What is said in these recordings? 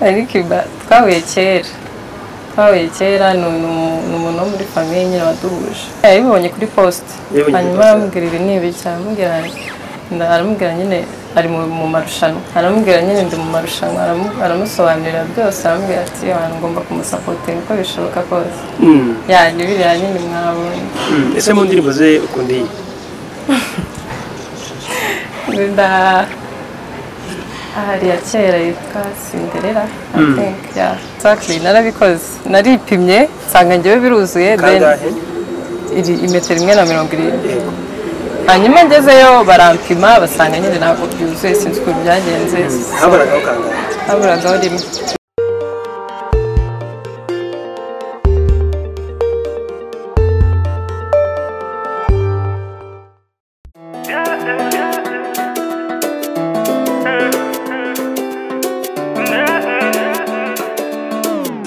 ariko twahuye kera twahuye kera ni umuntu wo muri famiye nyine waduhuje yabibonye kuri posite Yabibonye kuri hanyuma poste. aramubwira ibi ni ibiki aramubwira nda- aramubwira nyine ari mu mu marushanwa aramubwira nyine ndi mu marushanwa aramu- aramusobanurira byose aramubwira ati abantu ngomba kumusapotera uko bishoboka kose Mm, yanyu biriya nyine mwabonye mm. ese mu ndirimbo ze ukunda iyi nda ahari ya kera yitwa Cinderella I Mm. think yeah exactly narabikoze naripimye nsanga njyewe biruzuye then kangahe iri imetero imwe na mirongo irindwi Yego. hanyuma ngezeyo barampima basanga nyine ntabwo byuzuye sinzi ukuntu byagenze habaragaho kangahe haburagaho rimwe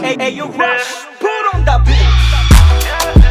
Hey, hey, yo, Rush, put on that beat.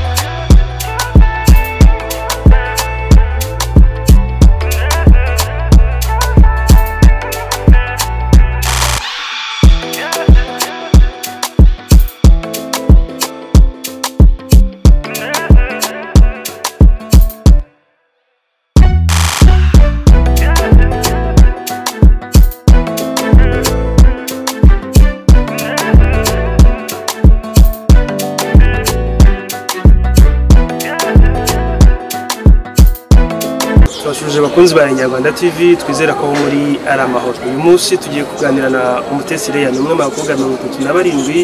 turashuje abakunzi ba Nyarwanda TV twizera ko aho muri ari amahoro uyu munsi tugiye kuganira na umutesi Leya ni umwe mu bakobwa mirongo itatu na barindwi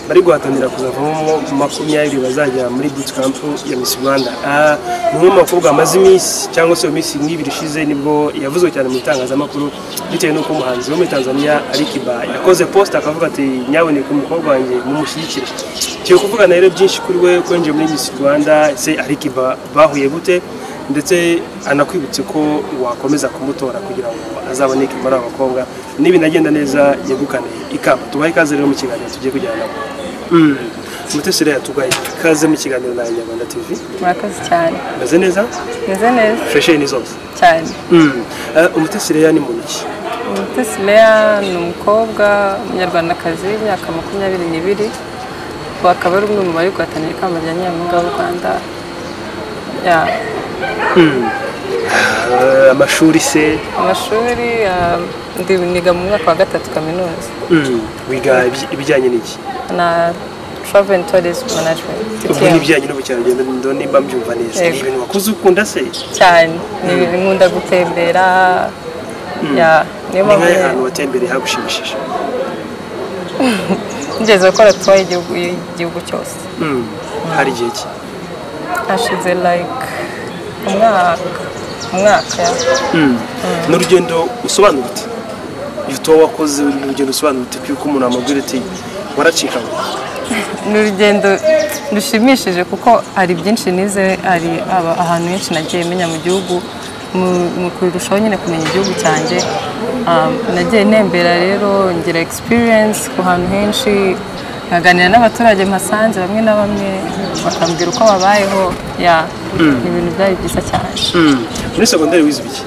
bari guhatanira kuzavamo makumyabiri bazajya muri bootcamp ya Miss Rwanda Ah, ni umwe mu bakobwa bamaze iminsi cyangwa se mu minsi nk'ibiri ishize nibwo yavuzwe cyane mu itangazamakuru bitewe n'uko umuhanzi wo muri Tanzania ari Kiba yakoze post akavuga ati nyaboneka umukobwa wanjye mumushyigikire tugiye kuvugana rero byinshi kuri we ko yinjiye muri Miss Rwanda se ari Kiba bahuye gute ndetse anakwibutse ko wakomeza kumutora kugira ngo azaboneke muri aba bakobwa n'ibinagenda neza yegukane ikamba tubahe ikaze rero mu kiganiro tugiye kujyana nabo umutesi rero tubahe ikaze mu kiganiro na nyarwanda tv murakoze cyane meze neza meze neza fesheni zose cyane Eh, umutesi rero ni muntu ki Mutesi Leya ni umukobwa umunyarwandakazi w'imyaka makumyabiri n'ibiri ubu akaba ari umwe mu bari guhatanira ikamba rya nyampinga w'u Rwanda ya Eh, amashuri se amashuri ah, ndi niga mu mwaka wa gatatu kaminuza wiga ibij- ibijyanye n'iki na travel and tourism management ubwo TTM. n'ibijyanye n'ubukerarugendo ndo nimba mbyumva neza ni Yego. ibintu wakuze ukunda se cyane ni ibintu nkunda gutembera ya niyo ni mpamvu nk'ahantu nyine- hantu watembereye hagushimishije nigeze gukora tuwa y'igihugu y'igihugu cyose Mm. hari igihe ki hashize like umwaka umwaka ya ni urugendo usobanutse iyo wakoze ni urugendo usobanutse kuko umuntu amubwira ati waracika ngo ni urugendo rushimishije kuko hari byinshi nize hari aba- ahantu henshi nagiye menya mu gihugu mu- mu kurushaho nyine kumenya igihugu cyanjye um, nagiye ntembera rero ngira experience ku hantu henshi nkaganira n'abaturage mpasanze bamwe na bamwe bakambwira uko babayeho ya ni ibintu byari byiza cyane muri segonderi wize ibiki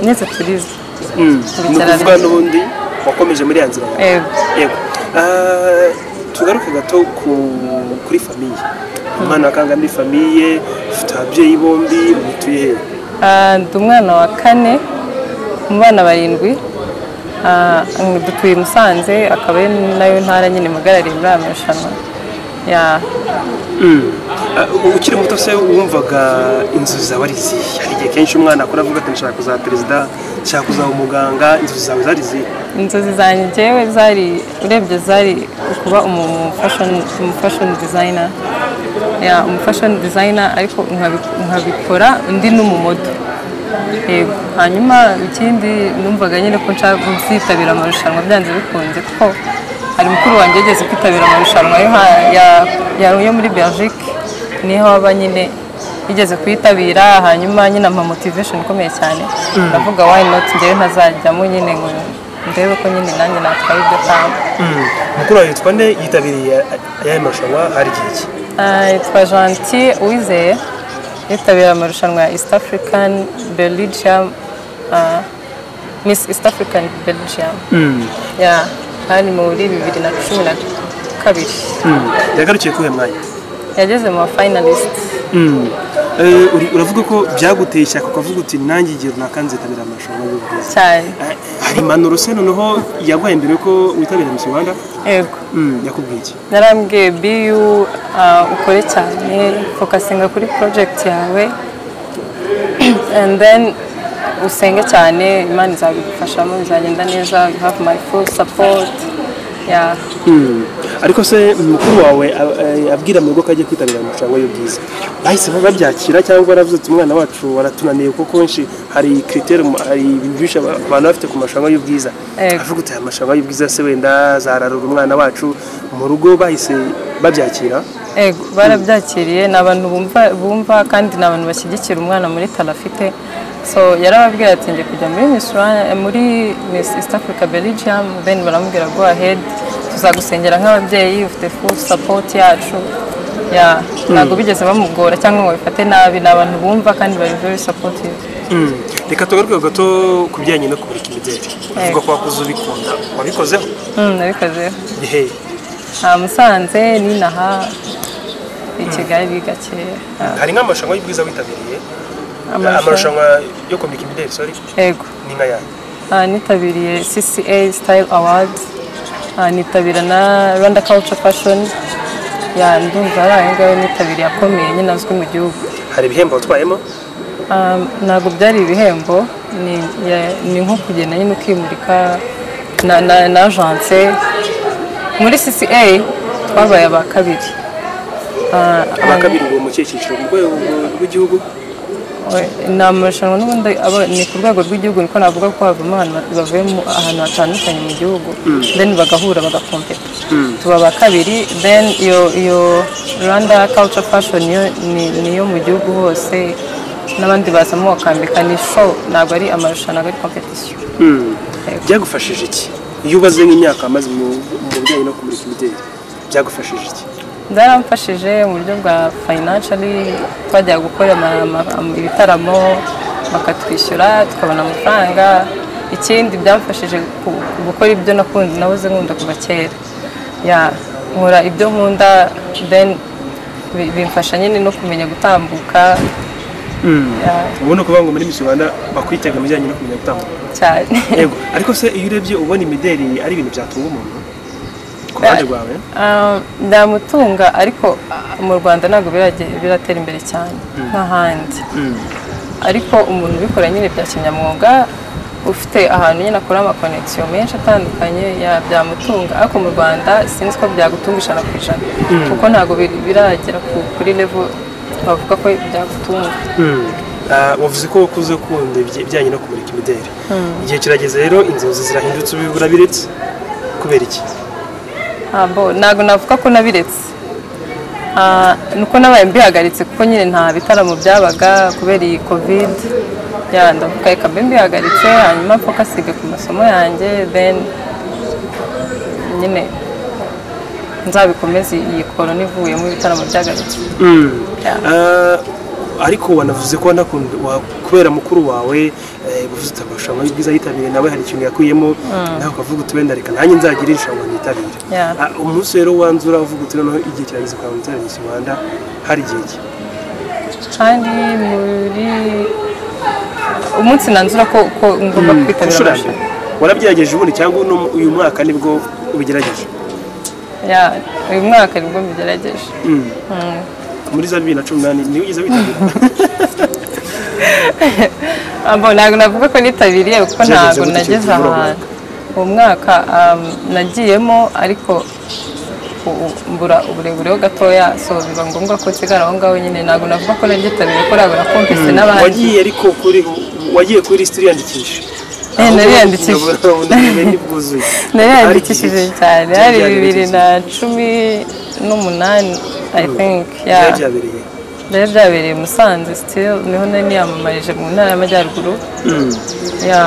nize turizme ni ukuvuga n'ubundi wakomeje muri ya nzira yawe yego yego Ah, tugaruke gato ku- kuri famiye umwana wa kanga muri famiye ufite ababyeyi bombi mutuye hehe Ah, ndi umwana wa kane mu bana barindwi Ah, dutuye i musanze akaba ari nayo ntara nyine muhagarariye muri aya marushanwa ya Ah, ukiri muto se wumvaga inzozi zawe ari izihe hari igihe kenshi umwana akora avuga ati nshaka kuzaba perezida nshaka kuzaba umuganga inzozi zawe zari izihe inzozi zanjye njyewe zari urebye zari kuba umu- umufashion- umufashoni dizayina ya umufashoni dizayina ariko nkabi- nkabikora undi n'umumodo yego hanyuma ikindi numvaga nyine ko nshaka kuzitabira amarushanwa byanze bikunze kuko hari mukuru wanjye yageze kwitabira amarushanwa yo ha- ya- ya- yo muri belgique niho aba nyine yigeze kuyitabira hanyuma nyine ampa motivation ikomeye cyane ndavuga why not njyewe ntazajyamo nyine ngo ndebe ko nyine nanjye natwaye ibyo kamba mukuru wawe yitwa nde yitabiriye aya marushanwa hari igihe ki Ah, yitwa Gentil Uwizeye yitabira amarushanwa ya East African Belgium ah, Miss East African Belgium yeah hari muri bibiri na cumi na kabiri yagarukiye kuhe mwanya yageze mu ba finalist Eh, uri- uravuga ko byaguteye ishyaka ukavuga uti nanjye igihe runaka nzitabira amarushanwa y'ubuvuzi cyane Eh, hari impanuro se noneho yaguhaye mbere yuko witabira Miss Rwanda yego yakubwiye iki narambwiye biyu uh, ukore cyane fokasinga kuri project yawe and then usenge cyane imana izabigufashamo bizagenda neza you have my full support yeah. ariko se mukuru wawe a- eh, abwira mu rugo ko agiye kwitabira amarushanwa y'ubwiza bahise babyakira cyangwa baravuze ati umwana wacu waratunaniye kuko kenshi hari kriteri hari ibintu byinshi aba- abantu bafite ku marushanwa y'ubwiza Ego. avuga uti aya marushanwa y'ubwiza se wenda zararura umwana wacu mu rugo bahise babyakira Ego, barabyakiriye ni abantu bumva bumva kandi ni abantu bashyigikira umwana muri tarafite so yarababwira ati njye kujya muri Miss Rwanda- eh, muri Miss East Africa Belgium then baramubwira go ahead tuzagusengera nk'ababyeyi ufite full support yacu ya ntabwo bigeze bamugora cyangwa ngo bifate nabi ni abantu bumva kandi bari very supportive reka tugaruke gato ku bijyanye no kumurika imideli uvuga ko wakoze ubikunda wabikozeho mm, nabikozeho gihe aha Musanze n'inaha i Kigali gakeya Ah, hari nk'amarushanwa y'ubwiza witabiriye amarushanwa amarushanwa yo kumurika imideli sorry ego ni nka yayo Ah, nitabiriye CCA Style Awards Ah, nitabira na Rwanda Culture Fashion ya ndumva ari ayo ngayo nitabiriye akomeye nyine azwi mu gihugu hari ibihembo watwayemo Ah, ntabwo byari ibihembo ni, ya- ni nko kugenda nyine ukimurika na, na, na agence muri CCA twabaye aba kabiri Ah, abakabiri ubu mu kihe cyiciro mu rwego rw'igihugu ni amarushanwa n'ubundi aba- ni ku rwego rw'igihugu niko navuga ko havamo ahantu bat- bavuye mu- ahantu hatandukanye mu gihugu then bagahura bagakompeta tuba aba kabiri then iyo iyo rwanda culture fashion yo ni niyo mu gihugu hose n'abandi bazamo bakambika ni show ntabwo ari amarushanwa ntabwo ari competition byagufashije iki iyo ubaze nk'imyaka wamaze mu mu bijyanye no kumurika imideli byagufashije iki byaramfashije mu buryo bwa financially twajya gukora ama- ama- ama- ibitaramo bakatwishyura tukabona amafaranga ikindi byamfashije ku- gukora ibyo nakunze nahoze nkunda kuva kera Ya, nkora ibyo nkunda then bi- bimfasha nyine no kumenya gutambuka Ya, ubona ukuvuga ngo muri Miss Rwanda bakwitega mu bijyanye no kumenya gutambuka cyane yego ariko se iyo urebye ubona imideli ari ibintu byatunga umuntu ku ruhande rwawe Ah, byamutunga ariko ah, mu rwanda ntabwo birage- biratera imbere cyane nk'ahandi ariko umuntu ubikora nyine bya kinyamwuga ufite ahantu nyine akora amakonegisiyo menshi atandukanye ya- byamutunga ariko mu rwanda sinzi ko byagutunga ijana ku ijana kuko ntabwo biri- biragera ku- kuri levo bavuga ko byagutunga Ah, wavuze ko wakuze ukunda ibijya- ibijyanye no kumurika imideli igihe kirageze rero inzozi zirahindutse ubu urabiritse kubera iki ntabwo ntabwo navuga ko nabiretse Ah, nuko nabaye mbihagaritse kuko nyine nta bitaramo byabaga kubera iyi covid ya ndavuga reka mbe mbihagaritse hanyuma mfokasige ku masomo yanjye then nyine nzabikomeze iyi korona ivuyemo ibitaramo byagaritse Ah, ariko wanavuze ko wanakunda wa- kubera mukuru wawe eh, uvuze uti amarushanwa y'ubwiza yitabiriye nawe hari ikintu yakuyemo nawe ukavuga uti wenda reka nanjye nzagire irushanwa nitabire Yeah. Ah, umunsi rero wanzura uvuga uti noneho igihe kirageze kwa mutarama mu Rwanda hari igihe ki kandi muri umunsi nanzura ko ko ngomba kwitabira inshuro ya amarushanwa. mbere warabyageje ubundi cyangwa uno- uyu mwaka nibwo ubigerageje Ya, uyu mwaka nibwo mbigerageje muri za bibiri na cumi n'umunani niwe ugeze witabira Abo ntabwo navuga ko nitabiriye kuko Byageze ntabwo gute nageze cyangwa uravuga? ahantu uwo mwaka um, nagiyemo ariko u- u- mbura uburebure ho gatoya so biba ngombwa ko nsigara aho ngaho nyine ntabwo navuga ko nagitabiriye ko ntabwo nakompese n'abandi wagiye ariko kuri wagiye kuri lisiti uriyandikisha Eh, nariyandikishije. ubumenyi bwuzuye nariyandikishije cyane hari Byari bibiri igihe na cumi n'umunani i think ya byari byabereye byari byabereye i musanze still niho nari niyamamarije mu ntara y'amajyaruguru ya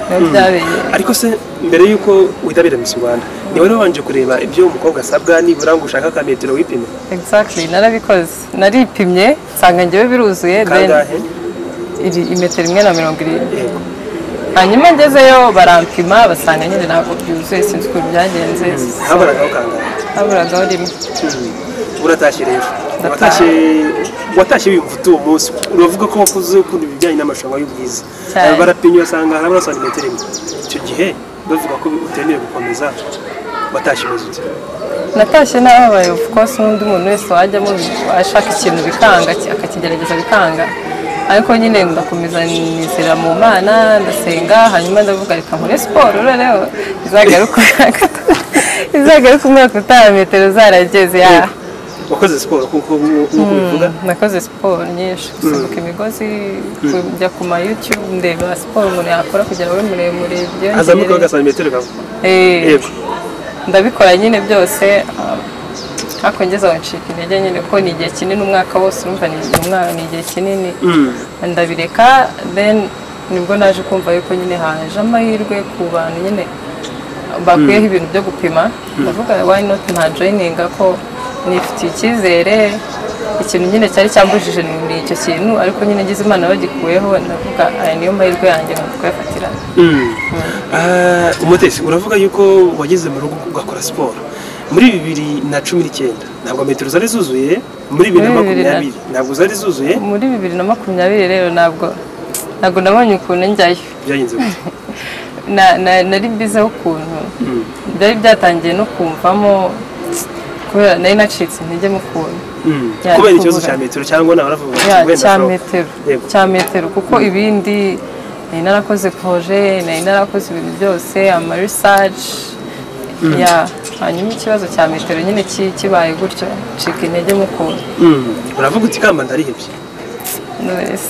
niho byabereye ariko se mbere y'uko witabira Miss Rwanda ni wari wabanje kureba ibyo umukobwa asabwa nibura ngo ushaka ka metero wipime Exactly, narabikoze naripimye nsanga njyewe biruzuye then kangahe iri- imetero imwe na mirongo irindwi yego hanyuma ngezeyo barampima basanga nyine ntabwo byuzuye sinzi ukuntu byagenze haburaga ukangahe haburagaho rimwe uratashye rero watashye watashye wiyumva utuye umunsi uravuga ko wakuze ukunda ibijyanye n'amarushanwa y'ubwiza Cyane. Aba barapimye basanga harabura santimetero imwe icyo gihe bavuga ko utemerewe gukomeza watashye umeze ute natashye nababaye of course n'undi muntu wese wajyamo ashaka ikintu bikanga akakigerageza bikanga ariko nyine ndakomeza nizera mu mana ndasenga hanyuma ndavuga reka nkore siporo noneho izagaruka umwaka izagaruka umwaka utaha metero zarageze ya wakoze siporo kuko nk'uko bivuga nakoze siporo nyinshi gusimbuka imigozi kujya ku ma youtube ndeba siporo umuntu yakora kugira ngo abe muremure byongere hazamuka agasantimetero kawe Eh, yego ndabikora nyine byose ah, ariko ngeze aho ncika intege nyine ko ni igihe kinini umwaka wose urumva ni umwaka ni igihe kinini ndabireka then nibwo naje kumva yuko nyine haje amahirwe ku bantu nyine bakwiyeho ibintu byo gupima ndavuga why not nta joininga ko nifitiye icyizere ikintu nyine cyari cyambujije ni icyo kintu ariko nyine ngize imana bagikuyeho ndavuga aya niyo mahirwe yanjye ngo twayafatirane Ah, umutesi uravuga yuko wageze mu rugo ugakora siporo muri bibiri na cumi n'icyenda ntabwo metero zari zuzuye muri bibiri na Muri bibiri na- makumyabiri ntabwo zari zuzuye muri bibiri na makumyabiri rero ntabwo ntabwo nabonye ukuntu njyayo byagenze gute Na- na- nari bizeho ukuntu byari byatangiye no kumvamo kubera nari nacitse intege mu kuntu Ya, kubera ikibazo kubura. cya metero cyangwa naba baravuga Ya, bati wenda cya ashobora- metero Yego. cya metero kuko ibindi nari narakoze koje nari narakoze ibintu byose amarisaje ya hanyuma ikibazo cya metero nyine ki- kibaye gutyo ncika intege mu kuntu Mm. uravuga uti kamba ndarihebye Knowless.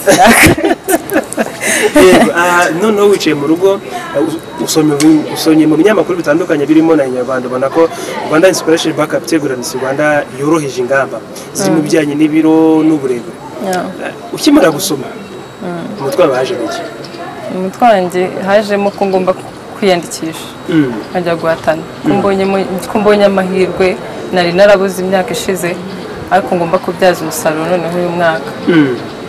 Yego, ah, noneho wicaye mu rugo ah, us- usomye mu- usomye mu binyamakuru bitandukanye birimo na inyarwanda ubona ko rwanda inspiration backup teguranisi rwanda yoroheje ingamba ziri mu bijyanye n'ibiro n'uburebure Ya. Ah, ukimara gusoma umutwe wawe haje muke umutwe wanjye hajemo ko ngomba kwiyandikisha nkajya guhatana ko mbonye mu- ko mbonye amahirwe nari narabuze imyaka ishize ariko ngomba kubyaza umusaruro noneho uyu mwaka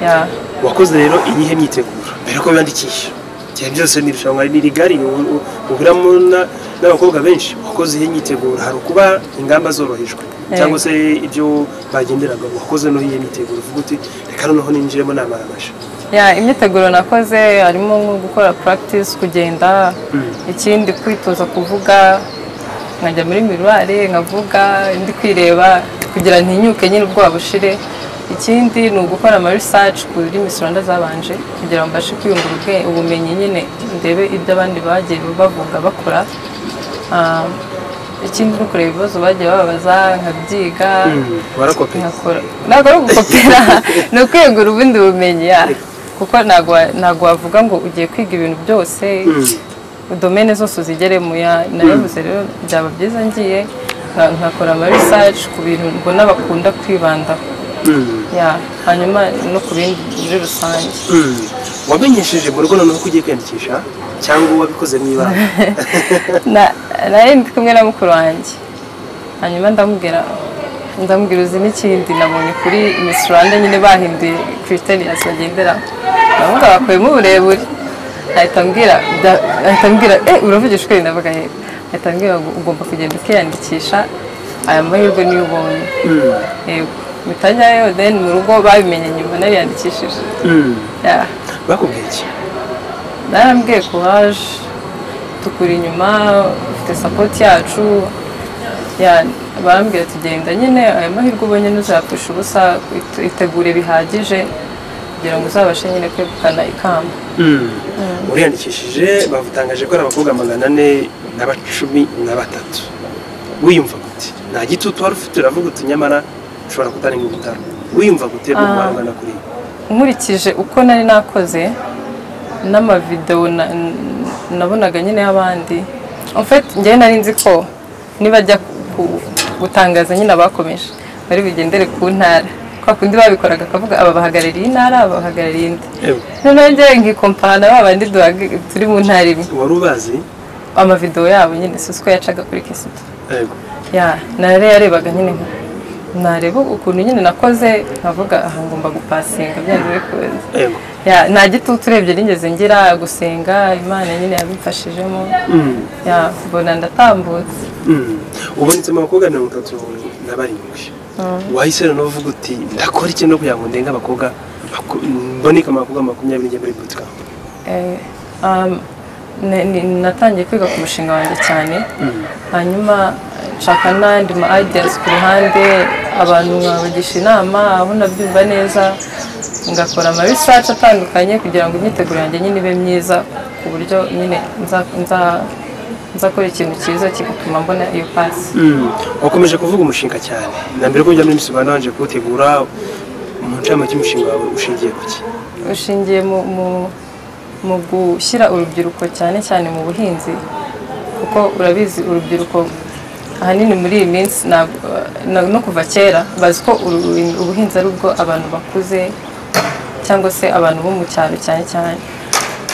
ya wakoze rero iyihe myiteguro mbere ko wiyandikisha igihe byose ni irushanwa ni rigari u- u- uhuriramo na- n'abakobwa benshi wakoze iyihe myiteguro hari ukuba ingamba zorohejwe cyangwa se ibyo bagenderaga wakoze no iyihe myiteguro uvuga uti reka noneho ninjiremo namaramasha ya imyiteguro nakoze harimo nko gukora practice kugenda ikindi kwitoza kuvuga nkajya muri miruwari nkavuga indi kwireba kugira ntinyuke nyine ubwoba bushire ikindi ni ugukora ama research ku rurimi rwanda zabanje kugira ngo mbashe kwiyungura ubwe- ubumenyi nyine ndebe ibyo abandi bagiye bavuga bakora Ah, ikindi ni ukureba ibibazo bagiye bababaza nkabyiga warakopera nkakora ntabwo ari ugukopera ni ukwegura ubundi bumenyi ya kuko ntabwo wa- ntabwo wavuga ngo ugiye kwiga ibintu byose domene zose uzigeremo ya narabivuze rero byaba byiza ngiye nka- nkakora ama research ku bintu mbona bakunda kwibandaho ya hanyuma no ku bindi muri rusange wamenyesheje mu rugo noneho ko ugiye kwiyandikisha cyangwa wabikoze mu ibanga Na- nari ndi kumwe na mukuru wanjye hanyuma ndamubwira ndamubwira uzi n'ikindi nabonye kuri Miss Rwanda nyine bahinduye criterias bagenderaho ndavuga bakuyemo uburebure ahita ambwira bya- ahita ambwira eh uravugisha ukuri ndavuga yego ahita ambwira ngo ugomba kugenda ukiyandikisha aya mahirwe niyo ubonye yego mitajyayo then mu rugo babimenye nyuma nariyandikishije yeah. bakubwiye iki narambwiye kuhaje tukuri inyuma ufite sapoti yacu ya- barambwira tugenda nyine aya mahirwe ubonye ntuzapfusha ubusa it- itegure bihagije kugira ngo uzabashe nyine kwegukana ikamba uriyandikishije bavutangaje ko ari abakobwa magana ane na cumi na batatu wiyumva gute nta gitutu wari ufite uravuga uti nyamara ushobora kutarenga ubutaro wiyumva gute mu guhangana kuri ibi nkurikije uko nari nakoze n'amavidewo na- n- nabonaga nyine y'abandi ofeti njyewe nari nzi ko nibajya ku- gutangaza nyine abakomeje bari bugendere ku ntara kwa kundi babikoraga akavuga aba bahagarariye intara aba bahagarariye indi Ewe, noneho njyewe nkikompara na ba bandi duhag- turi mu ntara imwe wari ubazi amavidewo yabo nyine si uko yacaga kuri kesito Ewe, ya nare yarebaga nyine nka nareba ukuntu nyine nakoze nkavuga aha ngomba gupasinga byari biri kuza Yego. Ya, nta gitutu urebye nigeze ngira gusenga imana nyine yabimfashijemo Ya, mbona ndatambutse Mm. ubonetse mu bakobwa mirongo itatu na barindwi wahise noneho uvuga uti ndakora iki no kugira ngo ndenge abakobwa maku- mboneke mu bakobwa makumyabiri njya muri bootcamp Eh, um, na- ni- natangiye kwiga ku mushinga wanjye cyane hanyuma nshaka n'andi ma ideas ku ruhande abantu nkabagisha inama aho nabyumva neza ngakora ama research atandukanye kugira ngo imyiteguro yanjye nyine ibe myiza ku buryo nyine nza- nza- nzakora ikintu cyiza kigatuma mbona iyo pasi Mm. wakomeje kuvuga umushinga cyane na mbere ko ujya muri Miss Rwanda wanje kuwutegura mu ncamo cy'umushinga wawe ushingiye ku ki ushingiye mu, mu, mu gushyira urubyiruko cyane cyane mu buhinzi kuko urabizi urubyiruko ahanini muri iyi minsi ntabwo- na- no kuva kera bazi ko uru- ubuhinzi ari ubwo abantu bakuze cyangwa se abantu bo mu cyaro cyane cyane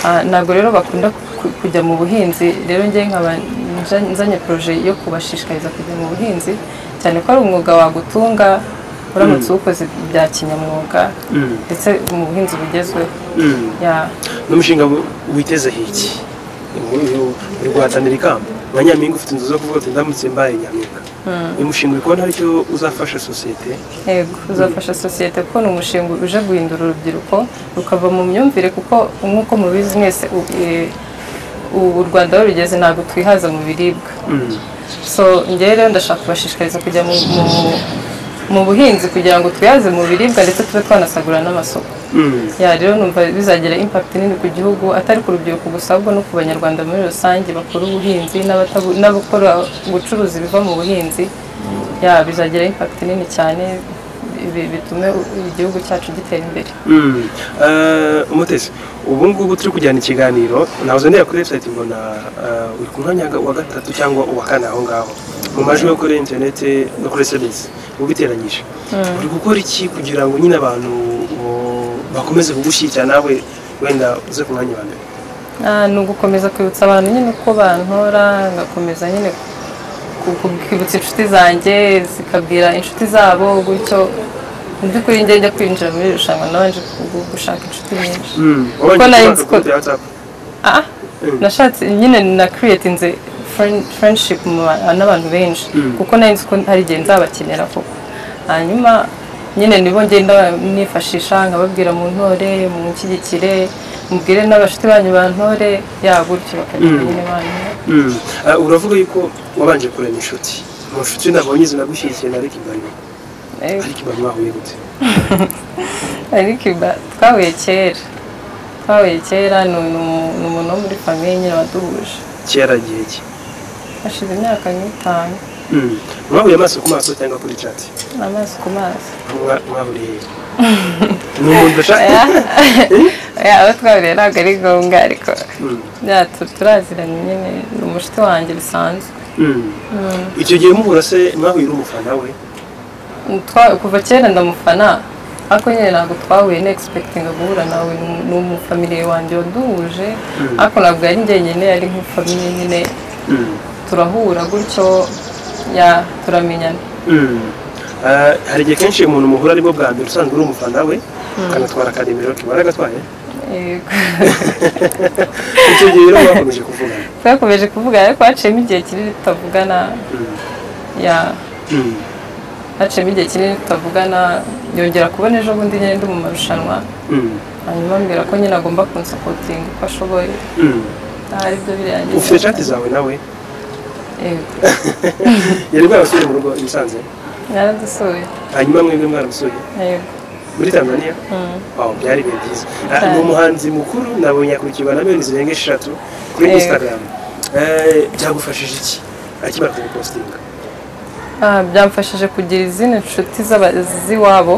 Ah, ntabwo rero bakunda ku- kujya mu buhinzi rero njye nkaba nja- nzanye poroje yo kubashishikariza kujya mu buhinzi cyane ko ari umwuga wagutunga uramutse uwukoze bya kinyamwuga ndetse mu buhinzi bugezweho Mm. Ya, n'umushinga wi- witeze hiki uri guhatanira ikamba abanyampinga ufite inzu zo kuvuga uti ndamutse mbaye nyampinga uyu mushinga uri kubona haricyo uzafasha sosiyete yego uzafasha sosiyete kubona umushinga uje guhindura urubyiruko rukava mu myumvire kuko nk'uko mubizi mwese u- e, u- u rwanda aho rugeze ntabwo twihaza mu biribwa so njyewe rero ndashaka kubashishikariza kujya mu, mu, mu buhinzi kugira ngo twihaze mu biribwa ndetse tube twanasagurira n'amasoko Mm. ya rero numva bizagira impact nini ku gihugu atari ku rubyiruko gusa ahubwo no ku banyarwanda muri rusange bakora ubuhinzi n'abatabu- n'abakora ubucuruzi biva mu buhinzi ya bizagira impact nini cyane bi- bitume u- igihugu cyacu gitera imbere Mm. Eh, umutesi ubu ngubu turi kujyana ikiganiro nahoze ndeba kuri website mbona eh, uri ku mwanya wa gatatu cyangwa uwa kane aho ngaho mu majwi yo kuri interineti no kuri sms ubiteranyije uri gukora iki kugira ngo nyine abantu bo- bakomeze kugushyigikira nawe wenda uze ku mwanya wa mbere Ah, ni ugukomeza kwibutsa abantu nyine uko bantora ngakomeza nyine ku- ku- kwibutsa inshuti zanjye zikabwira inshuti zabo gutyo mu by'ukuri njye njya kwinjira muri iri rushanwa nabanje gu- gushaka inshuti nyinshi Wabanje nari kubanza nzi ko- kuri WhatsApp. Ah, nashatse nyine na creatinze friend- friendship mu ba- n'abantu benshi kuko nari nzi ko hari igihe nzabakenera koko hanyuma nyine nibo ngenda nifashisha nkababwira mu ntore mu nshyigikire mubwire n'abashuti banyu ba ntore ya gutyo bakagenda nyine banyu Mm. Eh, uravuga yuko wabanje kurema inshuti mu nshuti nabonye zinagushyigikira na Ricky Barimo Ricky Barimo wahuye gute ariko iba twahuye kera twahuye kera ni umu- ni umuntu wo muri famiye nyine waduhuje kera gihe ki hashize imyaka nk'itanu Mm. mwahuye amaso ku maso cyangwa kuri chat amazi ku mazi Mwa- mwahuriye he? ni umuntu ashaka Ya, abo twahuriye ntabwo ari ngombwa ariko ya, tu- turaziranye nyine ni umushuti wanjye bisanzwe Mm. icyo gihe mubura se mwahuye n'umufana we Twa- kuva kera ndamufana ariko nyine ntabwo twahuye na egispekitinga guhura nawe ni- ni umufamiliye wanjye waduhuje ariko ntabwo yari njyenyine yari nk'ifamiliye nyine turahura gutyo ya turamenyana Mm. Eh, hari igihe kenshi umuntu muhura arimo bwa mbere usanzwe uri umufana we akanatwara akaremero kibara agatwaye Yego. icyo gihe rero mwakomeje kuvugana twakomeje kuvugana ariko haciyemo igihe kinini tutavugana ya Mm. haciyemo igihe kinini tutavugana yongera kubona ejo bundi nyine ndi mu marushanwa Mm. hanyuma ambwira ko nyine agomba kunsupotinga uko ashoboye Mm. aha aribyo birangiza ufite chat zawe nawe Yego. yari bwabasuye mu rugo i Musanze yaradusuye hanyuma mwebwe mwaramusuye Yego. muri tanzania Wow, byari bihe byiza Ah, ni Cyane. umuhanzi mukuru nabonye akurikiwe na miliyoni zirenga eshatu kuri Yego. instagram Eh, byagufashije iki akimara kubipositinga Ah, byamfashije kugira izindi nshuti z'aba- z'iwabo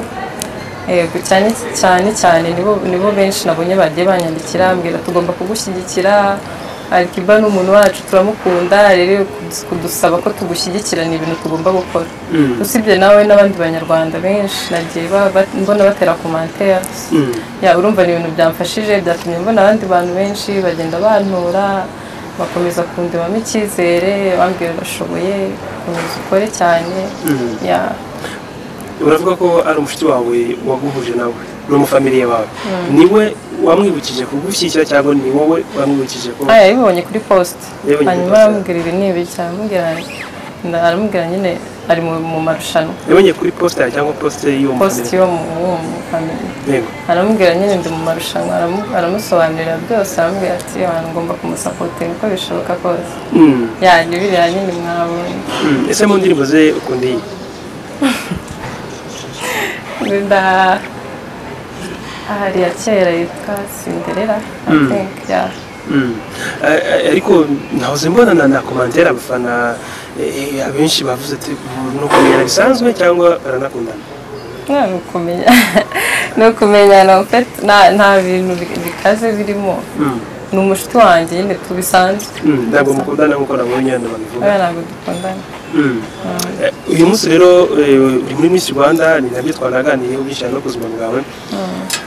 Yego, cyane cyane cyane nibo nibo benshi nabonye bagiye banyandikira ambwira tugomba kugushyigikira Alikiba ni umuntu wacu turamukunda rero kudus- kudusaba ko tugushyigikira ni ibintu tugomba gukora usibye nawe n'abandi banyarwanda benshi nagiye ba- ba- mbona batera komantere ya urumva ni ibintu byamfashije byatumye mbona abandi bantu benshi bagenda bantura bakomeza kundemamo icyizere bambwira urashoboye komeza ukore cyane ya uravuga ko ari umushuti wawe waguhuje nawe ni umufamiliye wawe niwe wamwibukije kugushyikira cyangwa ni wowe wamwibukije ko aya yabibonye kuri posite Yabibonye kuri hanyuma post. aramubwira ibi ni ibi cyane aramubwira nda- aramubwira nyine ari mu mu marushanwa yabonye kuri posita cyangwa posite y'uwo posite mufamiliye yo mu wo mu family yego aramubwira nyine ndi mu marushanwa aramu- aramusobanurira byose aramubwira ati abantu ngomba kumusapotera uko bishoboka kose Mm, ya ni biriya nyine mwabonye mm. ese mu ndirimbo ze ukunda iyi nda ahari ya kera yitwa Cinderella I Mm. think ya Mm. A- a- ariko ntahoze mbona na- na komantere abafana eh, eh, abenshi bavuze ati ni ukumenyana bisanzwe cyangwa baranakundana nta ni ukumenya ni ukumenyana en fait, nta- nta bintu bi- bikaze birimo Mm, ni umushuti wanjye nyine tubisanzwe mm. ntabwo mukundana nk'uko nabonye hano babivuga kubera ntabwo dukundana Mm. Eh, uyu munsi rero eh, uri muri Miss Rwanda ni nabyo twanaganiyeho byinshi no ku buzima bwawe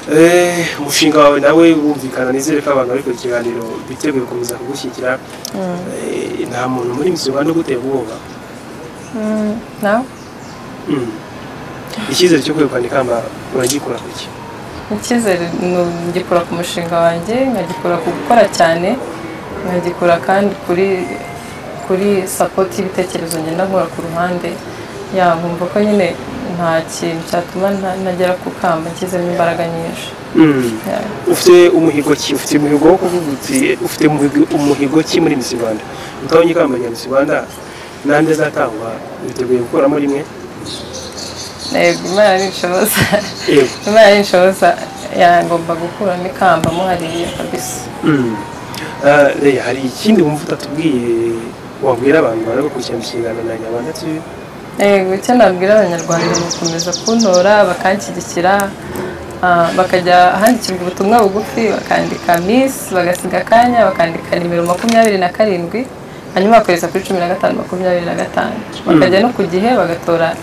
Eh, umushinga wawe nawe wumvikana nizere ko abantu bari ku kiganiro biteguye gukomeza kugushyigikira Eh, nta muntu muri Miss Rwanda ugutera ubwoba Mm, nawe Mm. icyizere cyo kwegukana ikamba uragikura ku ki icyizere nu- ngikura ku mushinga wanjye nkagikura ku gukora cyane nkagikura kandi kuri kuri sapoti y'ibitekerezo ngenda nkora ku ruhande ya nkumva ko nyine nta kintu cyatuma nta- ntagera ku kamba nshyizemo imbaraga nyinshi Mm. Ya. ufite umuhigo ki ufite umuhigo wo kuvuga uti ufite umuhigo- umuhigo ki muri Miss Rwanda utabonye ikamba rya Miss Rwanda n'andi azatangwa witeguye gukuramo rimwe Yego, imana ni inshoza yego imana ni inshoza ya ngomba gukuramo ikamba muhariye kabisa Mm. Ah, Leya hari ikindi wumva utatubwiye wabwira abantu bari gukurikirana ikiganiro na Nyarwanda TV Yego, icyo nabwira abanyarwanda ni ugukomeza kuntora bakanshyigikira ah, bakajya ahandikirwa ubutumwa bugufi bakandika miss bagasiga akanya bakandika nimero makumyabiri na karindwi hanyuma bakohereza kuri cumi na gatanu makumyabiri na gatanu bakajya no ku gihe bagatora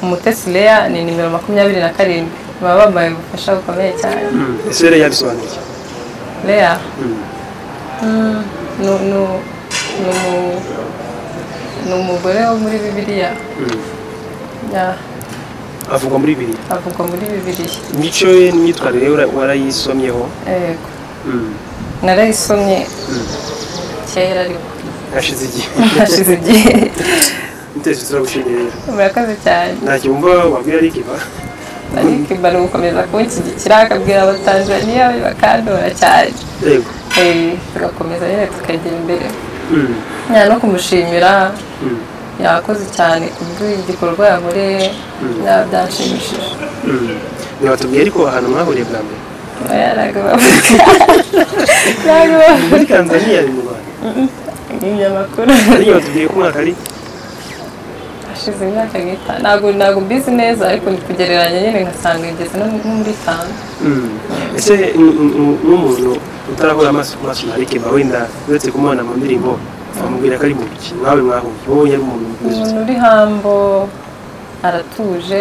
umutesi leya ni nimero makumyabiri na karindwi baba bambaye ubufasha bukomeye cyane ese rero yabisobanuye iki? leya Mm. Mm, ni ni- ni umu- ni umugore wo muri bibiliya Mm. Ya, avugwa muri bibiri avugwa muri bibiliya imico ye n'imyitwarire ye wara- warayisomyeho yego Mm. narayisomye kera ariko hashize igihe hashize igihe mutesi turagushimiye rero murakoze cyane ntacyo wumva wabwira rikiva ariko imba ni ugukomeza kunshyigikira akabwira abatanzaniya be bakandora cyane yego Eh, tugakomeza nyine tukagera imbere Mm. ya no kumushimira Mm. yakoze cyane ku bw'igikorwa yakoreye ya byanshimishije Mm. ntiwatubwiye ariko ahantu mwahuriye bwa mbere Oya, ntabwo bavuga ntabwo bavuga muri tanzania ari mu rwanda ibinyamakuru ariko watubwiye ko umwaka ari hashize imyaka nk'itanu ntabwo ntabwo mbizi neza ariko ndi kugereranya nyine ngasanga igeze no nko muri itanu Mm. ese n- n- n'umuntu utarahura amaso ku maso na rikiva wenda uretse kumubona mu ndirimbo wamubwira ko ari mu biki nawe mwahuye wowe yari umuntu mwiza umuntu uri hambo aratuje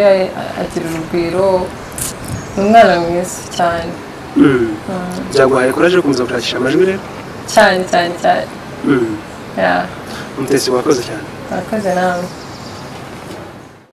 agira urugwiro ni umwana mwiza cyane Mm. byaguhaye kuraje yo gukomeza gushakisha amajwi rero cyane cyane cyane Mm. ya umutesi wakoze cyane murakoze nawe